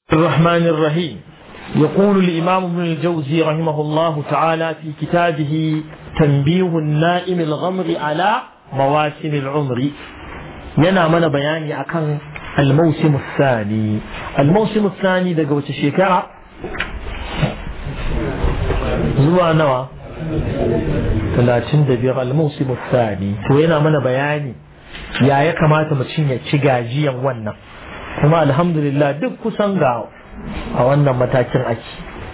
الرحمن الرحيم يقول الإمام ابن الجوزي رحمه الله تعالى في كتابه تنبيه النائم الغمر على مواسم العمر yana mana bayani akan الموسم الثاني الموسم الثاني daga wace shekara zuwa nawa 35 الموسم الثاني to yana mana bayani ya ya kamata mutum ya ci gajiyan wannan kuma alhamdulillah duk kusan ga a wannan matakin ake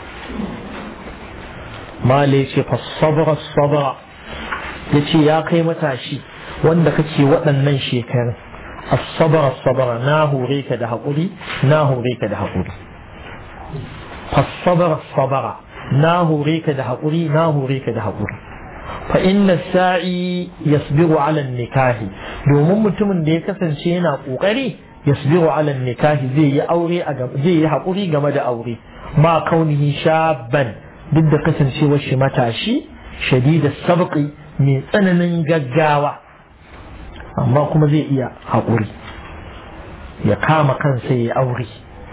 male ce fa sabra sabra ya ce ya kai matashi wanda kake waɗannan shekarun as-sabra sabra na hore ka da haƙuri na hore ka da haƙuri fa sabra sabra na hore ka da haƙuri na hore ka da haƙuri fa inna sa'i yasbiru ala nikahi domin mutumin da ya kasance yana ƙoƙari yasbiru ala nikahi zai yi aure zai yi haƙuri game da aure ma kaunihi shaban duk da kasancewar shi matashi shadida sabqi mai tsananin gaggawa amma kuma zai iya haƙuri ya kama kansa ya aure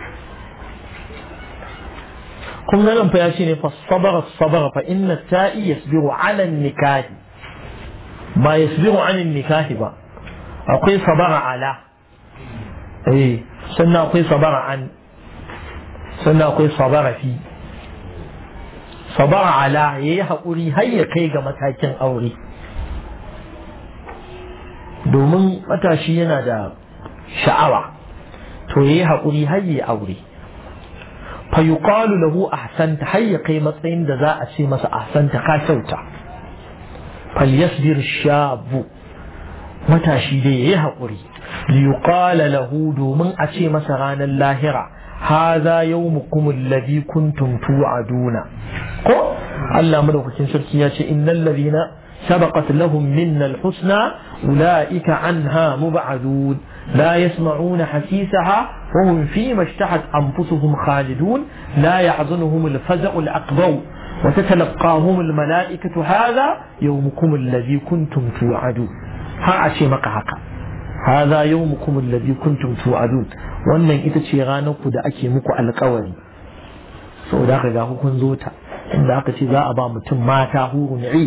kun ga nan fa ya ce ne fa sabara sabara fa inna ta'i yasbiru ala nikahi ba yasbiru ala nikahi ba akwai sabara ala eh sannan akwai sabara an sannan akwai sabara fi sabara ala ya yi haƙuri har ya kai ga matakin aure domin matashi yana da sha'awa to ya yi haƙuri har ya aure fa yuqalu lahu ahsanta har ya kai matsayin da za a ce masa ahsanta ka kyauta falyasbir shabu matashi dai ya yi haƙuri ليقال له دومن أشي مسران اللاهرة هذا يومكم الذي كنتم توعدون قو الله ملوك تنسركي إن الذين سبقت لهم منا الحسنى أولئك عنها مبعدون لا يسمعون حسيسها وهم فيما اشتهت أنفسهم خالدون لا يحزنهم الفزع الأكبر وتتلقاهم الملائكة هذا يومكم الذي كنتم توعدون ها أشي مقهقا هذا يومكم الذي كنتم توعدون wannan ita ce ranar ku da ake muku alkawari saboda haka ga kun zo ta inda aka ce za a ba mutum mata hurun i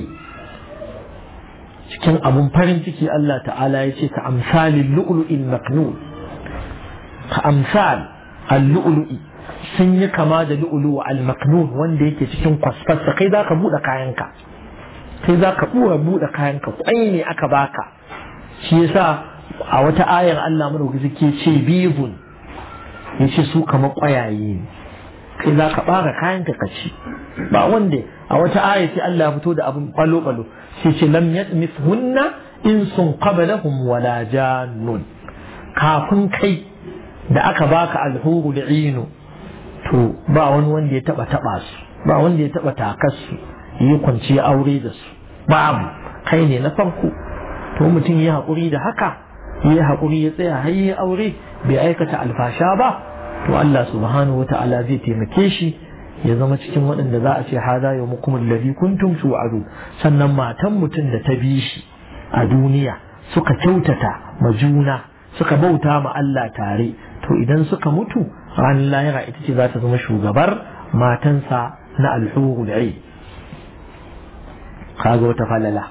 cikin abun farin ciki Allah ta'ala ya ce ka amsalin lu'lu'il maknun ka amsal al-lu'lu'i sun yi kama da lu'lu'u al-maknun wanda yake cikin kwasfasa kai za ka buɗe kayanka kai za ka buɗe kayanka kwai ne aka baka shi yasa a wata ayar Allah madaukaki ke ce bibun ya ce su kama ƙwayaye ne kai za ka ɓara kayan ka ci ba wanda a wata ayar sai Allah ya fito da abin ɓalo-ɓalo sai ce lam yatmis hunna in sun qablahum wala jannun kafin kai da aka baka alhuru da inu to ba wani wanda ya taba taba su ba wanda ya taba takar su yi kwanci aure da su babu kai ne na farko to mutum ya haƙuri da haka ya haƙuri ya tsaya har yi aure bai aikata alfasha ba to Allah subhanahu wa ta'ala zai taimake shi ya zama cikin waɗanda za a ce hada yau mukum alladhi kuntum tu'adu sannan matan mutum da ta bi shi a duniya suka kyautata ma juna suka bauta ma Allah tare to idan suka mutu ranar lahira ita ce za ta zama shugabar matansa na alhuru da kaga wata falala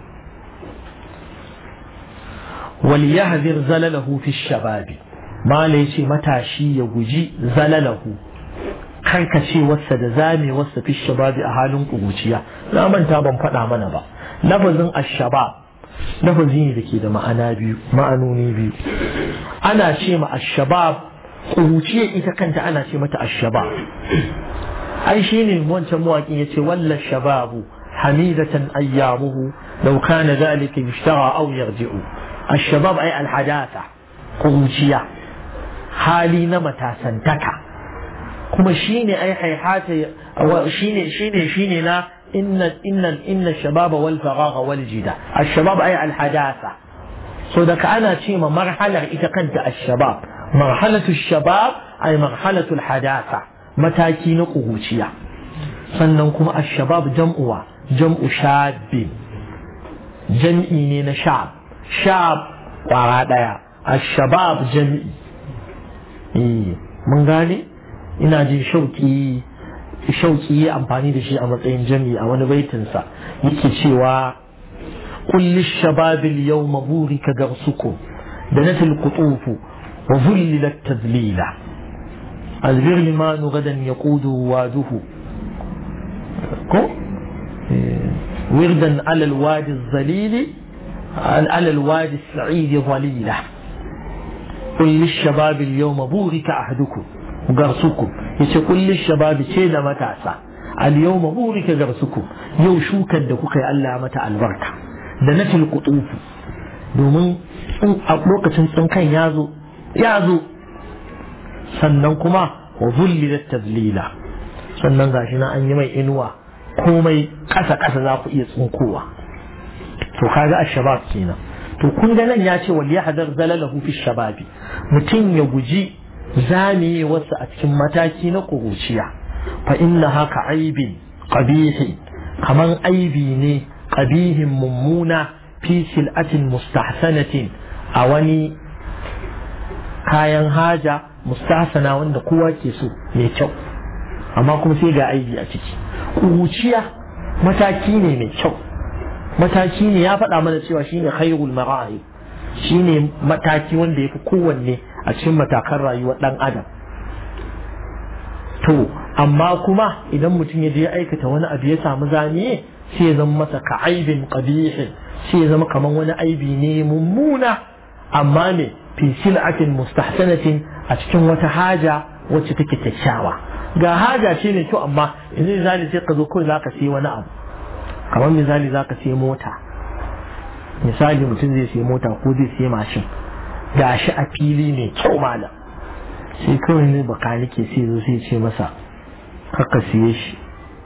وليحذر زلله في الشباب ما ليش متاشي يجي زلله karkace wasa da zame wasa fi shababi a halin kuruciya na manta ban faɗa mana ba lafazin ashabab lafazi ne da ke da ma'ana biyu ma'anoni biyu ana ce ma ashabab kuruciya ita kanta ana ce mata ashabab ai shine wancan mawaƙin yace walla shababu hamidatan ayyamuhu law kana dhalika yushtara aw yarji'u الشباب أي الحداثة قروشية حالي نمتا سنتكا كما شيني أي حيحات شيني شيني شيني لا إن إن إن الشباب والفراغ والجدة الشباب أي الحداثة صدق أنا شيما مرحلة إذا كنت الشباب مرحلة الشباب أي مرحلة الحداثة متاكين قروشية سننكم الشباب جمع جمع شاب جمعي من شعب shab kwara ɗaya a shabab jami'i mun gane ina jin shauki shauki ya amfani da shi a matsayin jami a wani baitinsa yake cewa kulli shababil yawma burika garsukum da natil qutufu wa zullilat tadlila azbir liman gadan yaqudu waduhu ko وردا على الوادي الظليل على الوادي السعيد ظليلة قل للشباب اليوم بورك أحدكم غرسكم yace kullin shababi ce da matasa al yawma burika garsukum yau shukar da kuka yi Allah mata albarka da natil qutufu domin a lokacin tsinkan ya zo ya zo sannan kuma wa zullilat tadlila sannan gashi na an yi mai inuwa komai ƙasa ƙasa za ku iya tsinkowa to kaga ashabab kenan to kun ga nan ya ce wal yahdar zalalahu fi shababi mutum ya guji zame wasu a cikin mataki na kuruciya fa inna haka aibin qabihi kaman aibi ne qabihin mummuna fi sil'atin mustahsanatin a wani kayan haja mustahsana wanda kowa ke so mai kyau amma kuma sai ga aibi a ciki kuruciya mataki ne mai kyau mataki ne ya faɗa mana cewa shine khairul mara'i shine mataki wanda yafi kowanne a cikin matakan rayuwar ɗan adam to amma kuma idan mutum ya je ya aikata wani abu ya samu zaniye sai ya zama masa ka aibin qabihin sai ya zama kamar wani aibi ne mummuna amma ne fi sil'atin mustahsanatin a cikin wata haja wacce take kyakkyawa ga haja ce mai kyau amma yanzu misali sai ka zo kawai zaka sai wani abu kamar misali zaka sai mota misali mutum zai sai mota ko zai sai mashin gashi a fili mai kyau malam sai kawai ne bakanike sai zo sai ce masa haka siye shi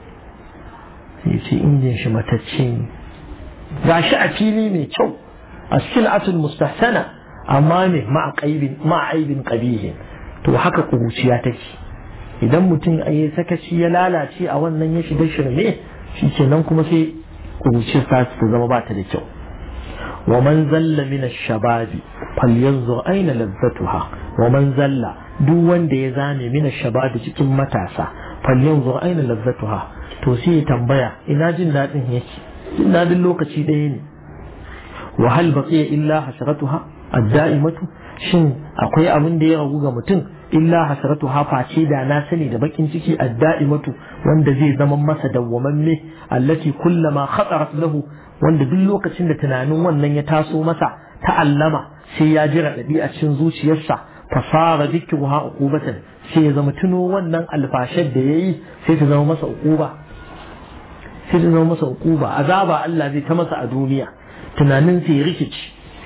sai ce injin shi matacce ne gashi a fili mai kyau a sil'atul mustahsana amma ne ma'aibin ƙabihin to haka kuruciya take idan mutum a yi sakaci ya lalace a wannan ya shiga shirme shi kenan kuma sai kuruciyar ta zama ba ta da kyau ومن زل من الشباب فلينظر أين لذتها ومن زل duk wanda ya zame mina shabab cikin matasa falyanzur aina lazzatuha to sai ya tambaya ina jin dadin yake jin dadin lokaci ɗaya ne wa hal baqiya illa hasratuha ad-da'imatu shin akwai abin da ya ragu ga mutum illa hasratuha face da na sani da bakin ciki ad-da'imatu wanda zai zama masa dawwamamme allati kullama khatarat lahu wanda duk lokacin da tunanin wannan ya taso masa ta'allama sai ya ji raɗaɗi a cikin zuciyarsa fasara zikruha uqubatan sai ya zama tuno wannan alfashar da yayi sai ta zama masa uquba sai ta zama masa uquba azaba Allah zai ta masa a duniya tunanin sai ya rikici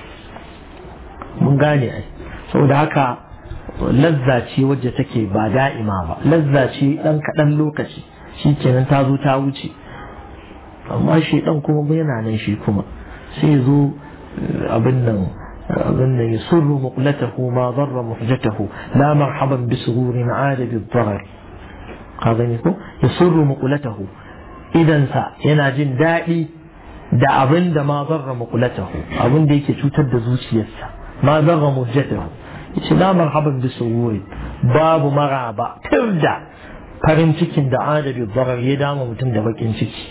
mun gane ai saboda haka lazza ce wacce take ba da'ima ba lazza ce dan kaɗan lokaci shikenan ta zo ta wuce amma shi dan kuma yana nan shi kuma sai zo abin nan abin nan ya surru muqlatahu ma darra muhjatahu la marhaban bi sururin ada bi darar ka gani ko ya surru muqlatahu idan sa yana jin daɗi da abin da ma darra muqlatahu abin da yake cutar da zuciyarsa ma darra muhjatahu yace la marhaban bi sururin babu maraba tirda farin cikin da ada bi darar ya dama mutum da bakin ciki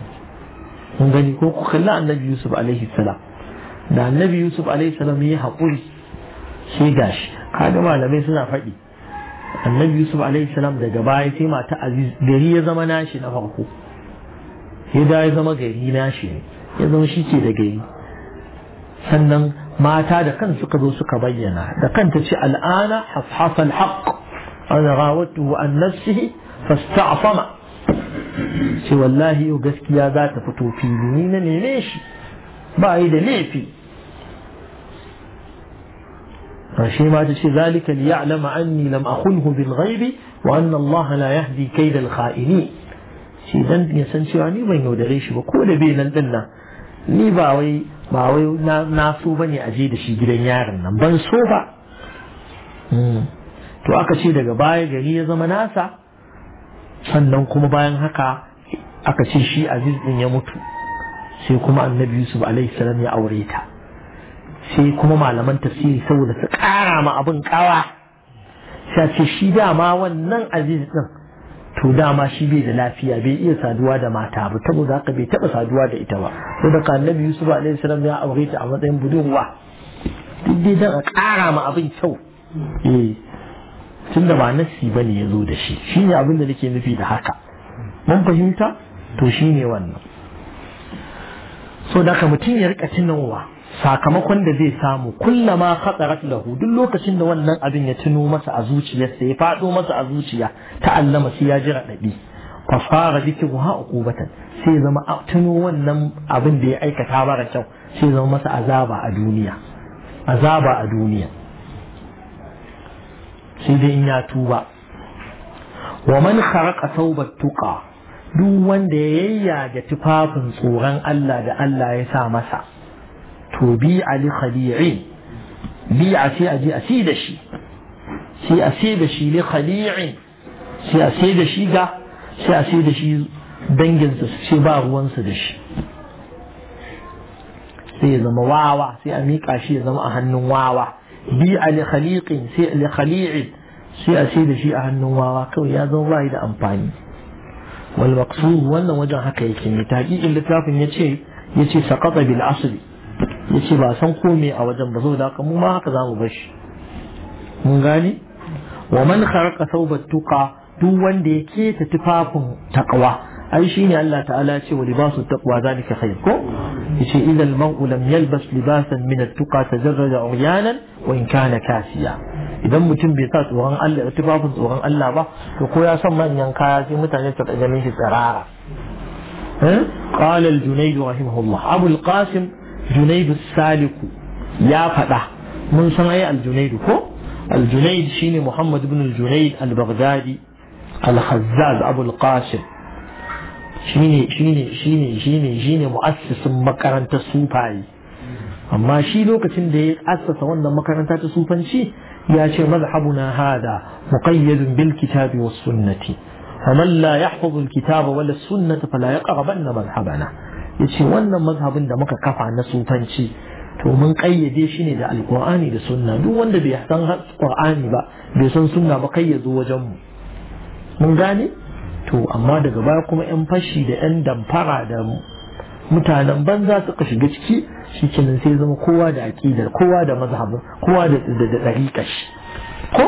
kun gani ko ku kalli annabi yusuf alaihi salam da annabi yusuf alaihi salam ya haƙuri sai gashi kaga malamai suna faɗi annabi yusuf alaihi salam daga baya sai mata aziz gari ya zama nashi na farko sai da ya zama gari nashi ne ya zama shi ke da gari sannan mata da kan suka zo suka bayyana da kanta ce al'ana hafhafa al-haqq ana rawatuhu an nafsihi fasta'fama ce wallahi yau gaskiya za ta fito fili ni na neme shi ba yi da laifi shi ma ta ce zalika li ya'lama anni lam akhunhu bil ghaibi wa anna Allah la yahdi kaidal kha'ini shi dan ya san cewa ni ban yaudare shi ba ko da bai nan din nan ni ba wai ba wai na so bane a je da shi gidan yaron nan ban so ba to aka ce daga baya gari ya zama nasa sannan kuma bayan haka aka ce shi aziz din ya mutu sai kuma annabi yusuf alaihi salam ya aure ta sai kuma malaman tafsiri saboda su kara ma abin kawa sai ce shi dama wannan aziz din to dama shi bai da lafiya bai iya saduwa da mata ba saboda haka bai taba saduwa da ita ba saboda ka annabi yusuf alaihi salam ya aure ta a matsayin budurwa duk dai dan a ƙara ma abin kyau eh tunda ba nasi bane ya zo da shi shine abin da nake nufi da haka mun fahimta to shine wannan so da mutum ya rika tunowa sakamakon da zai samu kullama khatarat lahu duk lokacin da wannan abin ya tuno masa a zuciyarsa ya fado masa a zuciya ta'allama sai ya ji radadi fa fara dhikru ha uqubatan sai ya zama tuno wannan abin da ya aikata mara kyau sai ya zama masa azaba a duniya azaba a duniya sai dai in ya tuba wa man kharaqa thawbat tuqa duk wanda ya yayyaga tufafin tsoron Allah da Allah ya sa masa to bi ali khali'in bi a sai a je a sai da shi sai a sai da shi li khali'in sai a sai da shi ga sai a sai da shi danginsa su ce ba ruwansu da shi sai ya zama wawa sai a miƙa shi ya zama a hannun wawa bi ali khaliqin sai li khali'in sai a sai da shi a hannun wawa kawai ya zama bai da amfani wal maqsud wannan wajen haka yake ne taqiqin littafin yace yace saqata bil asli yace ba san ko me a wajen ba saboda haka mu ma haka zamu bar shi mun gani wa man kharaqa thawbat tuqa duk wanda ya keta tufafin taqwa ai shine Allah ta'ala ya ce wa libasu taqwa zalika khair ko yace idza al-mar'u lam yalbas libasan min at-tuqa tajarrada uryanan wa in kana kasiya idan mutum bai sa tsoron Allah da tufafin tsoron Allah ba to ko ya san manyan kaya sai mutane su ganin shi tsirara قال الجنيد رحمه الله أبو القاسم جنيد السالك يا فدا من صنع الجنيد كو الجنيد شيني محمد بن الجنيد البغدادي الخزاز أبو القاسم shine shine shine shine shine mu'assisin makarantar sufayi amma shi lokacin da ya assasa wannan makaranta ta sufanci ya ce mazhabuna hada muqayyadun bil kitabi was sunnati faman la yahfazu al kitaba wala sunnata fala yaqrabanna mazhabana yace wannan mazhabin da muka kafa na sufanci to mun kayyade shi ne da alqur'ani da sunna duk wanda bai san qur'ani ba bai san sunna ba kai ya zo wajen mu mun gane to amma daga baya kuma 'yan fashi da 'yan damfara da mutanen banza suka shiga ciki shi kenan sai zama kowa da aƙidar kowa da mazhabin kowa da ɗariƙa shi ko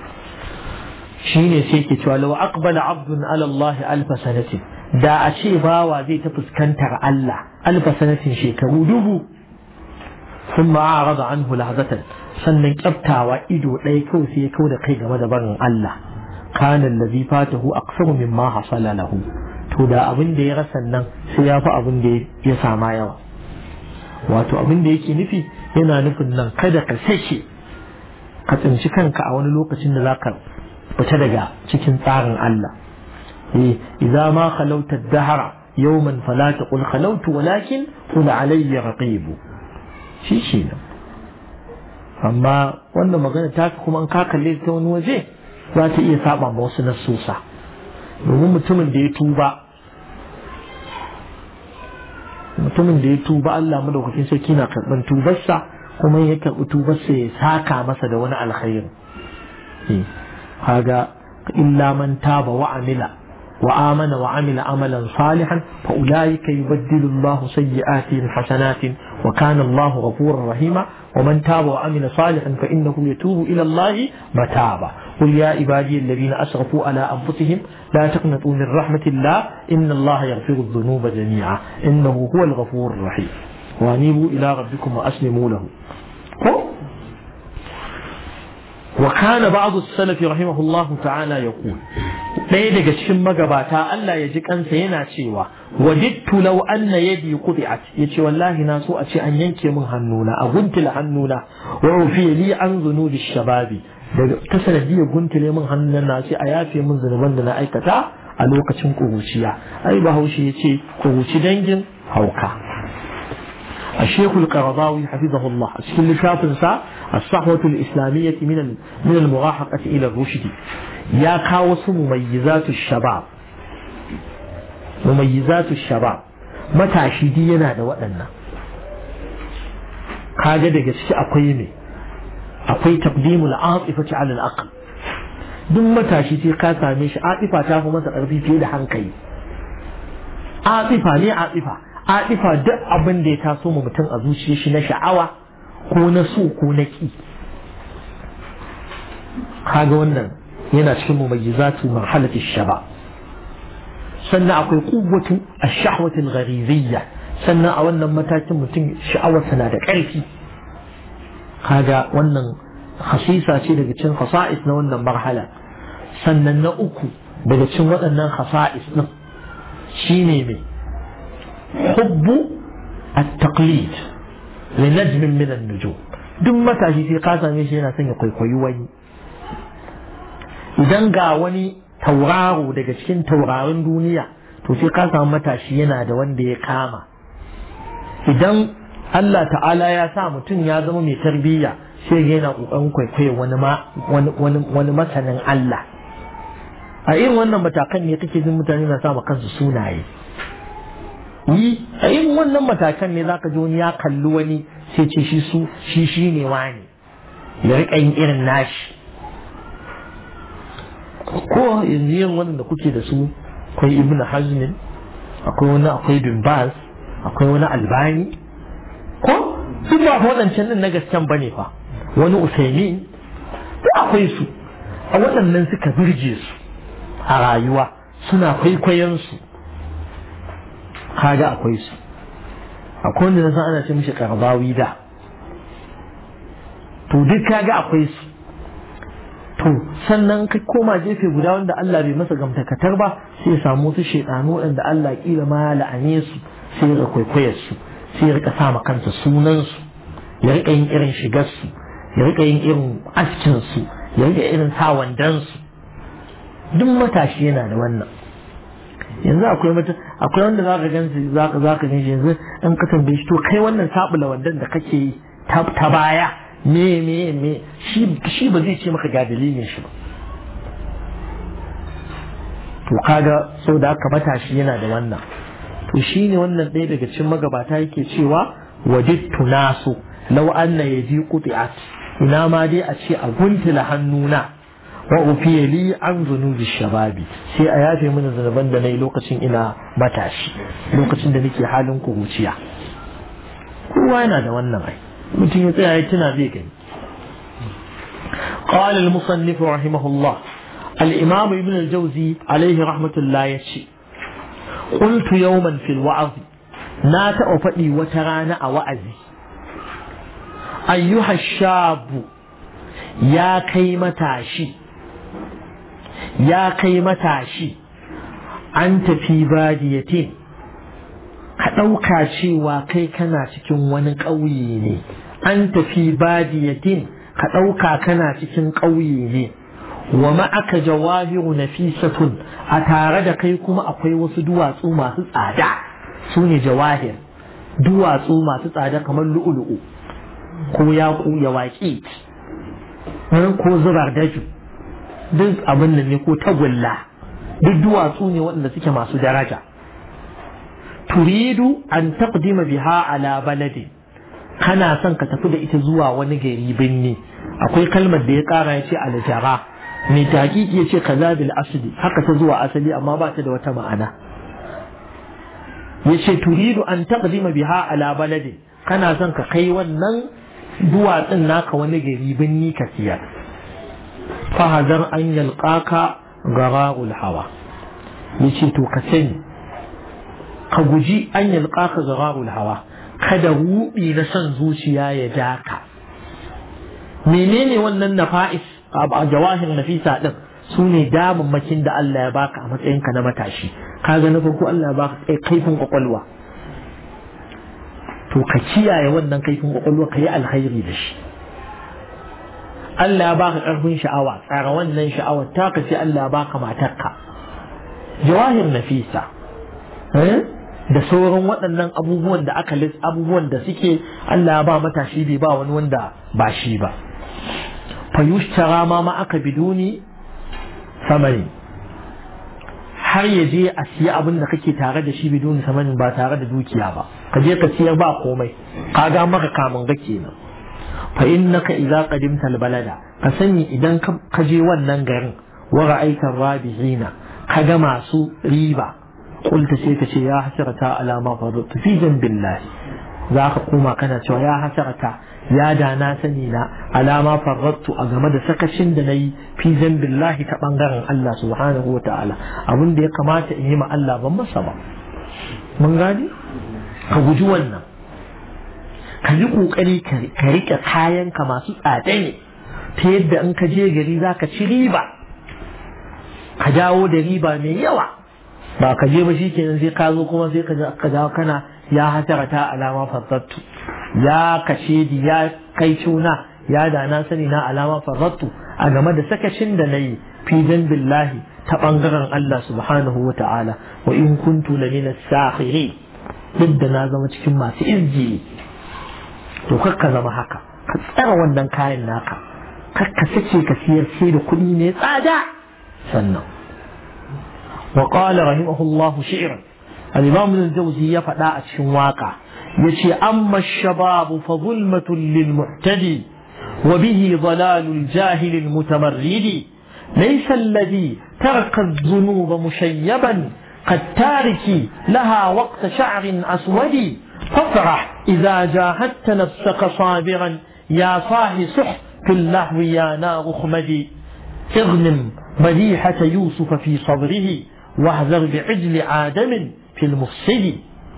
shi ne sai ke cewa lawa aqbala abdun ala Allah alfa sanatin da a ce bawa zai ta fuskantar Allah alfa sanatin shekaru dubu sun ma'arada anhu lahzatan sannan kyaftawa ido ɗaya kawai sai ya kau da kai game da barin Allah كان الذي فاته أكثر مما حصل له to da abin da ya rasa nan sai ya fi abin da ya sama yawa wato abin da yake nufi yana nufin nan kada ka sake ka tsinci kanka a wani lokacin da zaka fita daga cikin tsarin Allah eh idza ma khalawta ad-dahra yawman fala taqul khalawtu walakin qul alayya raqib shi shi amma wannan magana ta kuma an ka kalle ta wani waje za ta iya saba ma wasu nasusa domin mutumin da ya tuba mutumin da ya tuba Allah madaukakin sarki na karɓar tubarsa kuma ya karɓi tubarsa ya saka masa da wani alkhairi kaga illa man taba wa amila wa amana wa amila amalan salihan fa ulaika yubaddilu Allah sayyi'atihim hasanatin wa kana Allah ghafurur rahima ومن تاب وعمل صالحا فإنه يتوب إلى الله متابا قل يا عبادي الذين أسرفوا على أنفسهم لا تقنطوا من رحمة الله إن الله يغفر الذنوب جميعا إنه هو الغفور الرحيم وأنيبوا إلى ربكم وأسلموا له وكان بعض السلف رحمه الله تعالى يقول ɗaya daga cikin magabata Allah ya ji kansa yana cewa wajidtu law anna yadi quti'at yace wallahi na so a ce an yanke min hannuna a guntula hannuna wa ufiya li an zunubi shababi daga ta sanadiyar guntule min hannuna na ce a yafe min zunuban da na aikata a lokacin kuruciya ai bahaushe yace kuruci dangin hauka الشيخ القرضاوي حفظه الله أشكل لشافنسا الصحوة الإسلامية من من المراهقة إلى الرشد يا كاوس مميزات الشباب مميزات الشباب متى شدينا da waɗannan kaga daga ciki akwai ne akwai taqdimul atifati ala al-aql duk matashi sai ka same shi atifa ta fi masa ƙarfi fiye da hankali atifa ne atifa atifa duk abin da ya taso mu mutum a zuciyar shi na sha'awa ko na so ko na ki kaga wannan yana cikin mumayyizatu marhalati shaba sannan akwai quwwatu ash-shahwati al-ghariziyya sannan a wannan matakin mutum sha'awarsa na da ƙarfi kaga wannan khasisa ce daga cikin khasa'is na wannan marhala sannan na uku daga cikin waɗannan khasa'is din shine mai hubbu at-taqlid li najmin min an-nujum duk matashi sai ka same shi yana son ya kwaikwayi wani idan ga wani tauraro daga cikin taurarin duniya to sai ka samu matashi yana da wanda ya kama idan Allah ta'ala ya sa mutum ya zama mai tarbiyya sai yana kokarin kwaikwayo wani ma wani masanin Allah a irin wannan matakan ne kake jin mutane na sa kansu sunaye yi a irin wannan matakan ne zaka ji wani ya kalli wani sai ce shi su shi shi ne wani ya rika yin irin nashi ko yanzu yin wannan da kuke da su akwai ibnu hazmin akwai wani akwai bin baz akwai wani albani ko duk ba waɗancan din na gasken bane fa wani usaimin duk akwai su a waɗannan suka birge su a rayuwa suna kwaikwayon su kaga akwai su akwai wanda na san ana ce mishi karbawi da to duk kaga akwai su to sannan ka koma gefe guda wanda Allah bai masa gamtakatar ba sai ya samu wasu shaidanu waɗanda Allah kila ma ya la'ane su sai ya kwaikwayar su sai ya rika sa ma kansa sunan su ya rika yin irin shigar su ya rika yin irin askin su ya rika irin sa wandan su duk matashi yana da wannan yanzu akwai mata akwai wanda za ka gansu za ka za ka ganshi yanzu in ka tambaye shi to kai wannan sabula wandan da kake yi ta baya me me me shi shi ba zai ce maka ga dalilin shi ba to kaga sau da haka matashi yana da wannan to shi ne wannan ɗaya daga cikin magabata yake cewa wajidtu nasu law anna yaji quti'at ina ma dai a ce a guntula hannuna wa ufiya li an zunubi shababi sai a yafe mini zunuban da nayi lokacin ina matashi lokacin da nake halin kuruciya kowa yana da wannan ai mutum ya tsaya ya tuna zai gani قال المصنف رحمه الله الإمام ابن الجوزي عليه رحمة الله يشي قلت يوما في الوعظ نات أفدي وترانا أوعزي أيها الشاب يا كيمة عشي يا كيمة عشي أنت في بادية ka ɗauka cewa kai kana cikin wani ƙauye ne an tafi badiyatin ka ɗauka kana cikin ƙauye ne wa ma'aka jawahiru nafisatun a tare da kai kuma akwai wasu duwatsu masu tsada su ne jawahir duwatsu masu tsada kamar lu'ulu'u ko yaƙu ya waƙi ko zubar daju duk abin nan ne ko tagulla duk duwatsu ne waɗanda suke masu daraja turidu an taqdima biha ala baladi kana son ka tafi da ita zuwa wani gari binni akwai kalmar da ya kara ya ce aljara mai taƙiƙi ya ce kaza bil asli haka ta zuwa asali amma ba ta da wata ma'ana ya ce turidu an taqdima biha ala baladi kana son ka kai wannan duwatsun naka wani gari binni ka siyar fahazar an yalqaka gararul hawa ya ce to ka sani ka guji an yalqaka gararul hawa kada rubi na son zuciya ya ja ka menene wannan nafa'is a jawahir nafisa din su ne damammakin da Allah ya baka a matsayinka na matashi kaga na farko Allah ya baka kaifin kwakwalwa to ka kiyaye wannan kaifin kwakwalwa ka yi alkhairi da shi Allah ya baka karfin sha'awa tsara wannan sha'awar ta ka ce Allah ya baka matarka jawahir nafisa da sauran waɗannan abubuwan da aka lis abubuwan da suke Allah ya ba matashi bai ba wani wanda ba shi ba fa yushtara ma ma aka biduni samani har ya je a siya abin da kake tare da shi biduni samanin ba tare da dukiya ba ka je ka siyar ba komai ka ga maka kamun ga kenan fa innaka idza qadimta albalada ka sani idan ka je wannan garin wa ra'aita rabihina kaga masu riba qulta sai ka ce ya hasarata ala ma fadatu fi billahi za ka koma kana cewa ya hasarata ya da na sani na alama farrattu a game da sakacin da na yi fi billahi ta bangaren Allah subhanahu wa ta'ala abin da ya kamata in yi ma Allah ban masa ba mun gani ka guji wannan ka yi kokari ka rike kayanka masu tsada ne ta yadda in ka je gari za ka ci riba ka dawo da riba mai yawa ba ka je ba shi kenan sai ka zo kuma sai ka dawo kana ya hasarata alama farrattu ya kashe di ya kai cuna ya da na sani na alama farrattu a game da sakacin da na yi fi billahi ta bangaren Allah subhanahu wa ta'ala wa in kuntu la min as-sakhiri duk da na zama cikin masu izji to kakka zama haka ka tsara wannan kayan naka kakka sace ka siyar sai da kuɗi ne tsada sannan wa qala rahimahullahu shi'ran al-imam al-jawzi ya faɗa a cikin waka yace amma shababu fa zulmatun lil muhtadi wa bihi dalalul jahil al mutamarridi laysa alladhi taraka adh-dhunub mushayyaban قد تارك لها وقت شعر أسود فافرح إذا جاهدت نفسك صابرا يا صاح صح في اللهو يا نار خمدي اغنم مديحة يوسف في صدره واحذر بعجل آدم في المفسد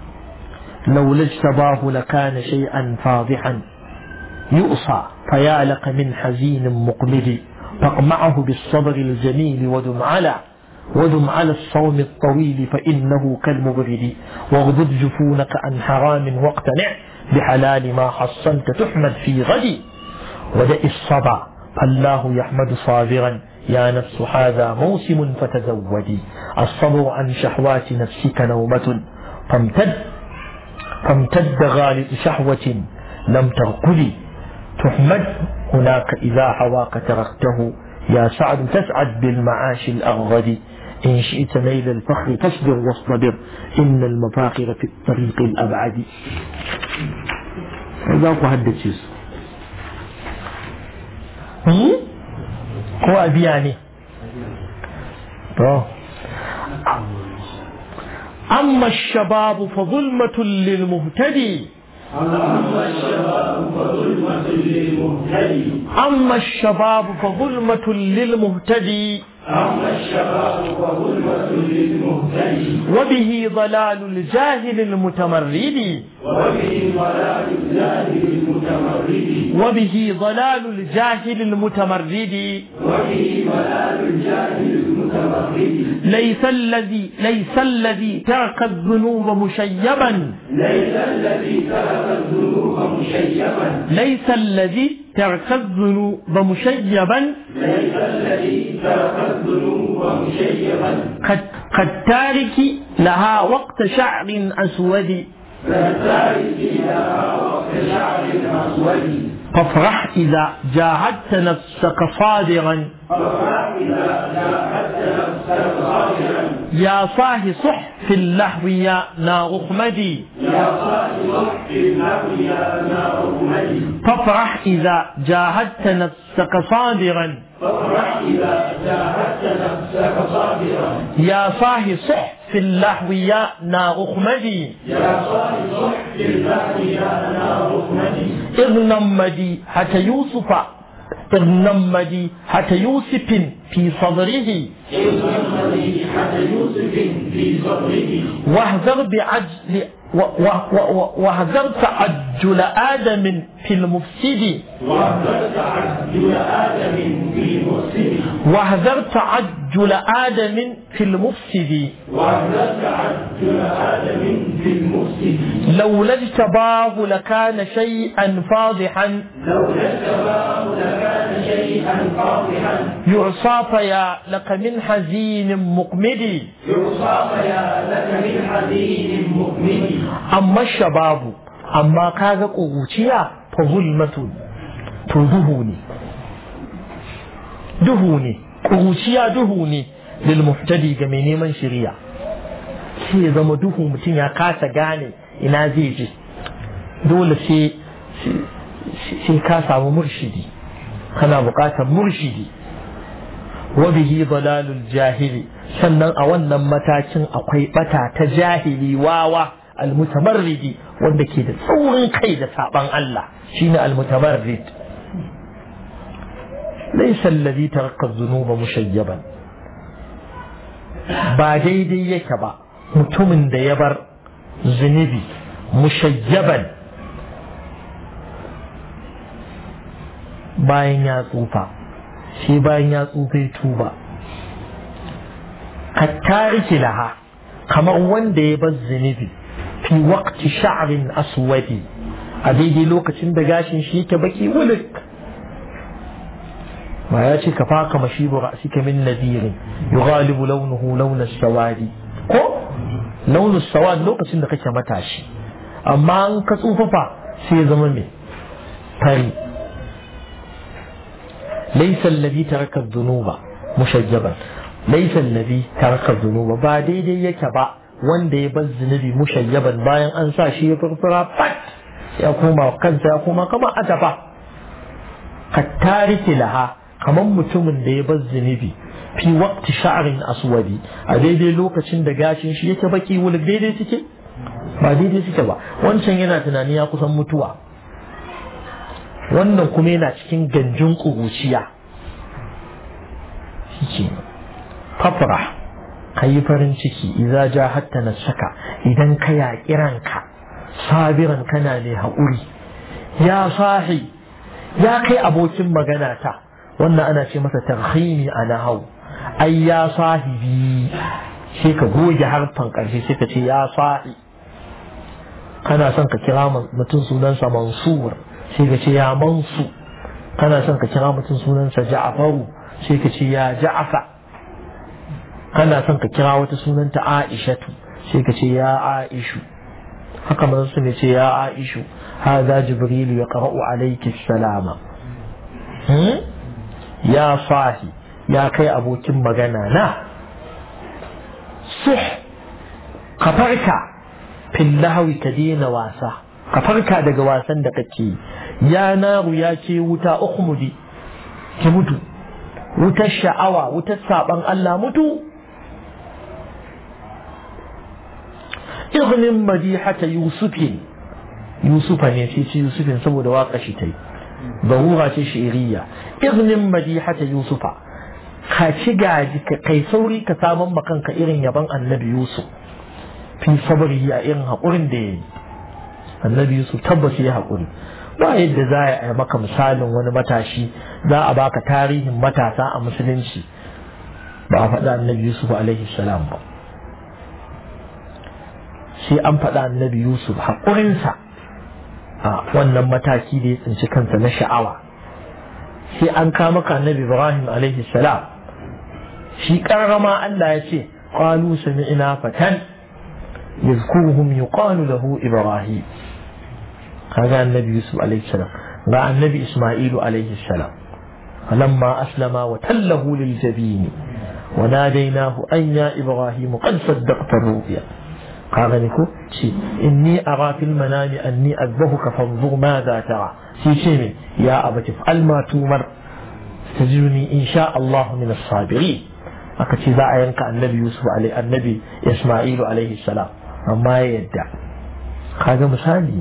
لولا اجتباه لكان شيئا فاضحا يؤصى فيا لك من حزين مقمد فاقمعه بالصبر الجميل ودم على ودم على الصوم الطويل فإنه كالمبرد واغضض جفونك عن حرام واقتنع بحلال ما حصلت تحمد في غد ودع الصبا فالله يحمد صابرا يا نفس هذا موسم فتزودي الصبر عن شهوات نفسك نومة فامتد فامتد غالب شهوة لم ترقدي تحمد هناك إذا هواك تركته يا سعد تسعد بالمعاش الأغغد إن شئت نيل الفخر فاصبر واصطبر إن المفاخر في الطريق الأبعد هذا هو هذا الشيء هو أبي يعني أما الشباب فظلمة للمهتدي أما الشباب فظلمة للمهتدي أما الشباب فظلمة للمهتدي أما الشباب فظلمة للمهتدي وبه ضلال الجاهل المتمرد وبه ضلال الجاهل المتمرد وبه ضلال الجاهل المتمرد وبه ضلال الجاهل المتمرد ليس الذي ليس الذي ترك الذنوب مشيبا ليس الذي ترك الذنوب مشيبا ليس الذي ترك الذنوب مشيبا ليس الذي ترك الذنوب مشيبا قد قد تارك لها وقت شعر أسود كالتارك لها وقت شعر أسود فافرح إذا جاهدت نفسك صادرا فافرح إذا جاهدت نفسك صابرا يا صاح صح في اللهو يا نار اخمدي يا صاحب في النار يا نار أمدي فافرح إذا جاهدت نفسك صادرا فافرح إذا جاهدت نفسك صابرا يا صاح صح في اللهو يا نار اخمدي يا صاحب في النار يا نار أمدي اغنمدي حتى يوسف اغنمدي حتى يوسف في صدره إن مديحة يوسف في صدره واحذر بعجل و- و- و- واحذر تعجل آدم في المفسد وأنزلت عبد آدم في مسلم واحذر تعجل آدم في المفسد وأنزلت عبد آدم في المفسد لولا اجتباه لكان شيئا فاضحا لولا الشباب لكان شيئا فاضحا يعصى فيا لك من حزين مقمد يوصى يا لك من حزين مؤمن أما الشباب أما كاغا قوتيا فظلمة تدهوني دهوني قوتيا دهوني للمهتدي جميني من شريع sai ya zama duhu mutum ya kasa gane ina zai je dole sai sai ka samu murshidi kana buƙatar murshidi wa bihi dalalul jahili sannan a wannan matakin akwai bata ta jahili wawa almutamarridi wanda ke da tsaurin kai da saban Allah shine almutamarrid laysa alladhi taraka dhunuba mushayyaban ba daidai yake ba mutumin da ya bar zunubi mushayyaban bayan ya tsufa shi bayan ya tsufa ya tuba ka tariki laha kamar wanda ya bar zunubi fi waqti sha'rin aswadi a daidai lokacin da gashin shi yake baki wulik ما ياتي كفاك مشيب رأسك من نذير يغالب لونه لون السواد ko launin sawad lokacin da kake matashi amma an ka tsufafa sai zama me fari laysa alladhi taraka dhunuba mushajjaban laysa alladhi taraka dhunuba ba daidai yake ba wanda ya bar zunubi mushayyaban bayan an sa shi ya furfura pat ya koma kansa ya koma kamar atafa ka tariki laha kamar mutumin da ya bar zunubi fi waqti sha'rin aswadi a daidai lokacin da gashin shi yake baki wuluk daidai suke ba daidai suke ba wancan yana tunani ya kusan mutuwa wannan kuma yana cikin ganjin ƙuruciya shi fafra ka yi farin ciki idza ja hatta na saka idan ka yaƙi ranka sabiran kana ne haƙuri ya sahi ya kai abokin magana ta wannan ana ce masa tarhimi a nahau ai ya sahibi sai ka goge harfan ƙarshe sai ka ce ya sahi kana son ka kira mutum sunansa mansur sai ka ce ya mansu kana son ka kira mutum sunansa ja'faru sai ka ce ya ja'fa kana son ka kira wata sunanta aishatu sai ka ce ya aishu haka manzo ne ce ya aishu hadha jibril ya qara'u alayki salama ya sahi ya kai abokin magana na suh ka farka fil lahawi ka daina wasa ka farka daga wasan da kake ya naru ya ce wuta ukhmudi ki mutu wutar sha'awa wutar saban Allah mutu ignin madihata yusufin yusufa ne sai ce yusufin saboda waka shi ta yi ضرورة شعرية اغنم مديحة يوسف كاشي gaji kai sauri ka saman makanka irin yaban annabi Yusuf fi sabari a irin haƙurin da ya yi annabi Yusuf tabbas ya haƙuri ba yadda za a yi maka misalin wani matashi za a baka tarihin matasa a musulunci ba a faɗa annabi Yusuf alaihi salam ba sai an faɗa annabi Yusuf haƙurinsa a wannan mataki da ya tsinci kansa na sha'awa sai an kama ka annabi ibrahim alaihi salam shi karrama Allah ya ce qalu sami'na fatan yazkuruhum yuqalu lahu ibrahim kaga annabi yusuf alaihi salam ga annabi isma'ilu alaihi salam فلما أسلم وتله للجبين وناديناه أن يا إبراهيم قد صدقت الرؤيا قال لكم إني أرى في المنام أني أذبحك فانظر ماذا ترى في شيء يا أبت افعل ما تؤمر تجدني إن شاء الله من الصابرين أكتي ذا ينكا النبي يوسف عليه النبي إسماعيل عليه السلام أما يدع هذا مثالي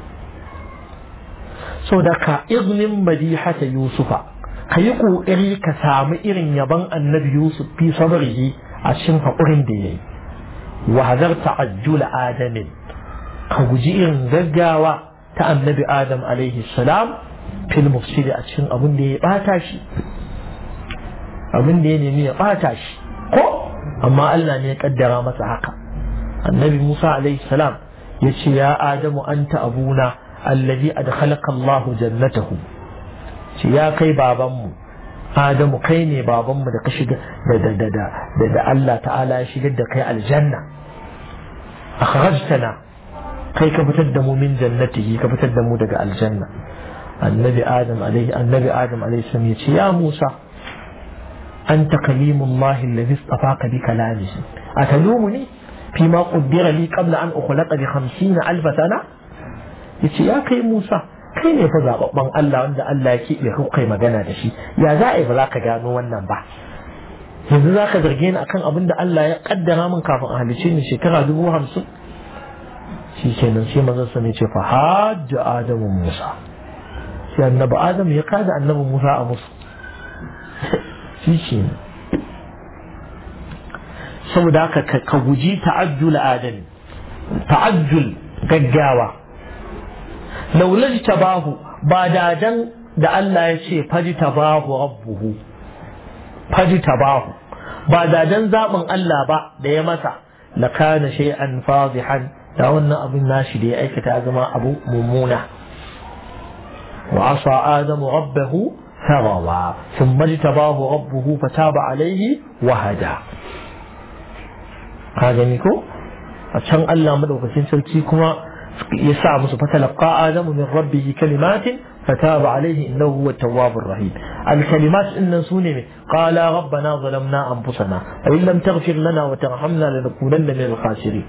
so da ka iznin madihata yusufa ka yi ƙoƙari ka samu irin yaban annabi yusuf fi sabrihi a cikin haƙurin da ya yi وهذر تعجل آدم كوجي إن غجاوة تا النبي آدم عليه السلام في المفسد أتشن أبن دي باتاشي أبن دي نمي باتاشي كو أما ألا نيقدر مسا حقا النبي موسى عليه السلام يشي يا آدم أنت أبونا الذي أدخلك الله جنته يا كي بابامو Adamu kai ne babanmu da ka shiga da da da da da Allah ta'ala ya shigar da kai aljanna akhrajtana kai ka fitar da mu min jannatihi ka fitar da mu daga aljanna annabi adam alaihi annabi adam alaihi salam ya ce ya Musa anta kalimullahi alladhi istafaka bi kalamihi atalumuni fi ma qaddara li qabla an ukhlaqa bi 50 alf sana yace ya kai Musa kai ne fa zababban Allah wanda Allah ya keɓe kai magana da shi ya za a yi ba za ka gano wannan ba yanzu za ka zarge ni akan abin da Allah ya kaddara min kafin a halice ni shekara dubu hamsin shi kenan sai manzon sa ne ce fa hajja adamu musa sai annabi adam ya kada annabi musa a musu shi ke saboda haka ka guji ta'ajjul adami ta'ajjul gaggawa laulaj tabahu ba da dan da Allah ya ce faji tabahu rabbuhu faji tabahu ba da dan zaɓin Allah ba da ya masa la kana shay'an fadihan da wannan abin nashi da ya aikata zama abu mummuna wa asa adamu rabbahu fagawa thumma jtabahu rabbuhu fataba alayhi wa hada ka gani ko a can Allah madaukakin sarki kuma ya sa musu fatalaqa adamu min rabbihi kalimatin فتاب عليه إنه هو التواب الرحيم الكلمات إن سوني قال ربنا ظلمنا أنفسنا وإن لم تغفر لنا وترحمنا لنكونن من الخاسرين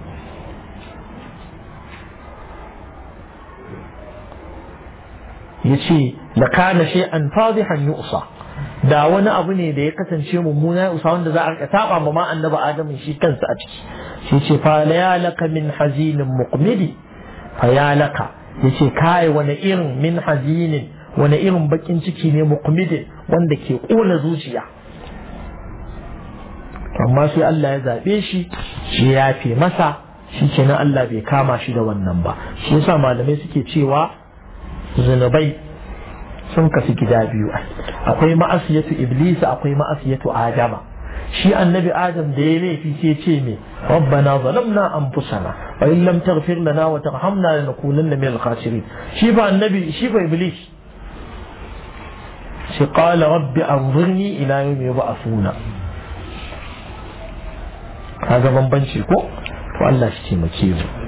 yace la kana shay'an fadihan yu'sa da wani abu ne da ya kasance mummuna ya usa wanda za a rika saba ma ma annabi adamu shi kansa a ciki shi ce fa la laka min hazinin muqmidi fa ya laka yace kai wani irin min hazinin wani irin bakin ciki ne muqmidi wanda ke kona zuciya amma sai Allah ya zabe shi shi ya fi masa shi kenan Allah bai kama shi da wannan ba shi yasa malamai suke cewa zunubai sun kasu gida biyu akwai ma'asiyatu iblis akwai ma'asiyatu adama shi annabi adam da ya laifi sai ce me rabbana zalamna anfusana wa in lam taghfir lana wa tarhamna lanakunanna min al-khasirin shi ba annabi shi ba iblis shi qala rabbi anzirni ila yawmi yub'athuna kaga bambanci ko to Allah shi taimake mu